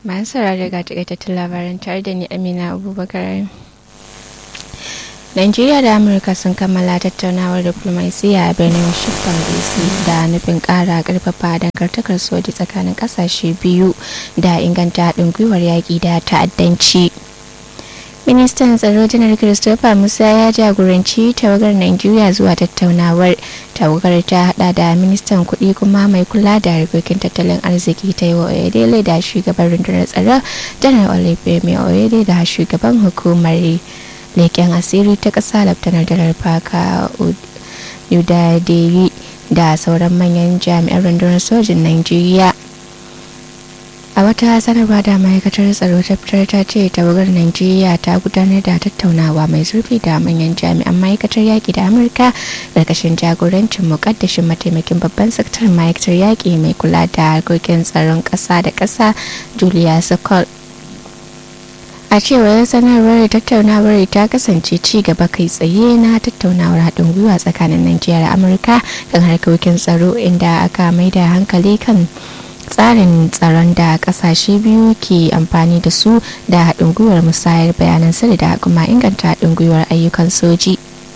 masu saurare ga takaitattun labaran tare da ni amina abubakar Najeriya da Amurka sun kammala tattaunawar diplomasiya a birnin Washington DC da nufin kara karfafa dangantakar soji tsakanin kasashe biyu da inganta haɗin gwiwar yaƙi da ta'addanci. Ministan tsaro janar Christopher Musa ya jagoranci tawagar Najeriya zuwa tattaunawar. Tawagar ta hada da ministan kuɗi kuma mai kula da harkokin tattalin arziki ta yi wa Oyedele da shugaban rundunar tsaro janar Olufemi Oyede da shugaban hukumar leken asiri ta ƙasa laftanar janar Faka Udadeyi da sauran manyan jami'an rundunar sojin Najeriya. a wata sanarwa da ma'aikatar tsaro ta fitar ta ce tawagar najeriya ta gudanar da tattaunawa mai zurfi da manyan jami'an ma'aikatar yaƙi da amurka ƙarƙashin jagorancin muƙaddashin mataimakin babban sakataren ma'aikatar yaƙi mai kula da harkokin tsaron ƙasa da ƙasa julia sokol a cewar sanarwar tattaunawar ta kasance ci gaba kai tsaye na tattaunawar haɗin gwiwa tsakanin najeriya da amurka kan harkokin tsaro inda aka mai da hankali kan tsarin tsaron da kasashe biyu ke amfani da su da haɗin gwiwar musayar bayanan sirri da kuma inganta haɗin gwiwar ayyukan soji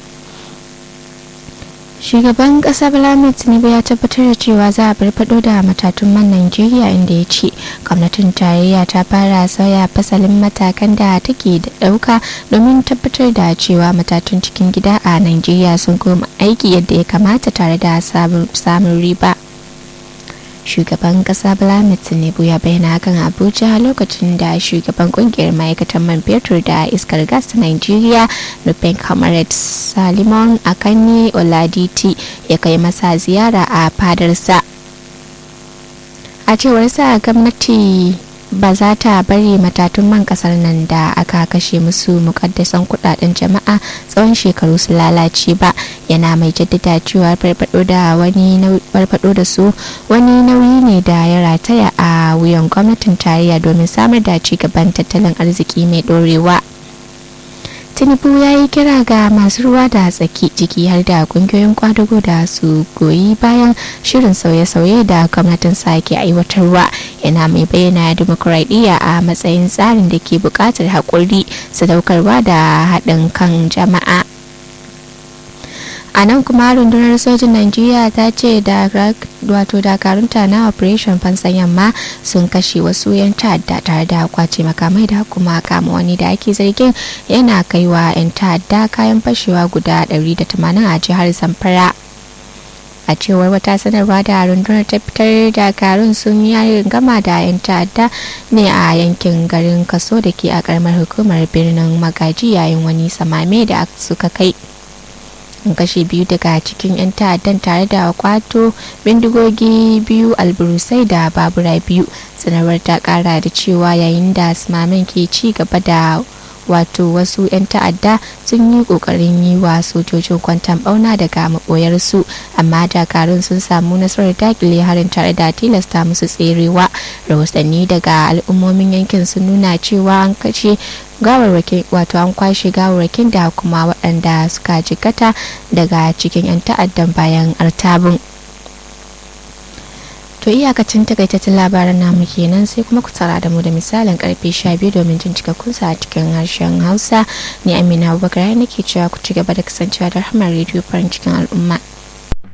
shugaban ƙasa bala tinubu ya tabbatar da cewa za a farfado da matatun man najeriya inda ya ce gwamnatin tarayya ta fara sauya fasalin matakan da take da ɗauka domin tabbatar da cewa matatun cikin gida a najeriya sun koma aiki yadda ya kamata tare da samun riba shugaban kasa Bola Tinubu ya bayyana hakan Abuja lokacin da shugaban kungiyar ma'aikatan man fetur da iskar gas ta Nigeria Nufin Comrade Salimon Akanni Oladiti ya kai masa ziyara a fadarsa. A cewar sa gwamnati ba za ta bari matatun man kasar nan da aka kashe musu mukaddasan kudaden jama'a tsawon shekaru su lalace ba yana mai jaddada cewa farfado da wani farfado da su wani nauyi ne da ya rataya a wuyan gwamnatin tarayya domin samar da ci gaban tattalin arziki mai dorewa tinubu ya yi kira ga masu ruwa da tsaki ciki har da kungiyoyin kwadago da su goyi bayan shirin sauye-sauye da gwamnatin sake aiwatarwa yana mai bayyana dimokuraɗiyya a matsayin tsarin da ke buƙatar haƙuri sadaukarwa da haɗin kan jama'a a nan kuma rundunar sojin najeriya ta ce wato dakarunta na operation fansan yamma sun kashe wasu 'yan ta'adda tare da kwace makamai da kuma kama wani da ake zargin yana kaiwa 'yan ta'adda kayan fashewa guda 180 a jihar zamfara a cewar wata sanarwa da rundunar ta fitar dakarun sun yi gama da 'yan ta'adda ne a yankin garin kaso da ke a karamar hukumar birnin magaji yayin wani samame da suka kai kashe biyu daga cikin 'yan ta'addan tare da kwato bindigogi biyu alburusai da babura biyu sanarwar ta kara da cewa yayin da smamin ke ci gaba da wato wasu 'yan ta'adda sun yi kokarin yi wa sojojin kwantan bauna daga maboyarsu amma dakarun sun samu nasarar dakile harin tare da tilasta musu tserewa rahotanni daga al'ummomin yankin sun nuna cewa an kashe gawarwakin wato an kwashe gawarwakin da kuma waɗanda suka jikata daga cikin 'yan ta'addan bayan artabin to iyakacin takaitattun labaran namu kenan sai kuma ku tsara da mu da misalin karfe 12 domin jin cikakkun sa a cikin harshen hausa ni amina abubakar nake cewa ku ci gaba da kasancewa da rahmar rediyo farin cikin al'umma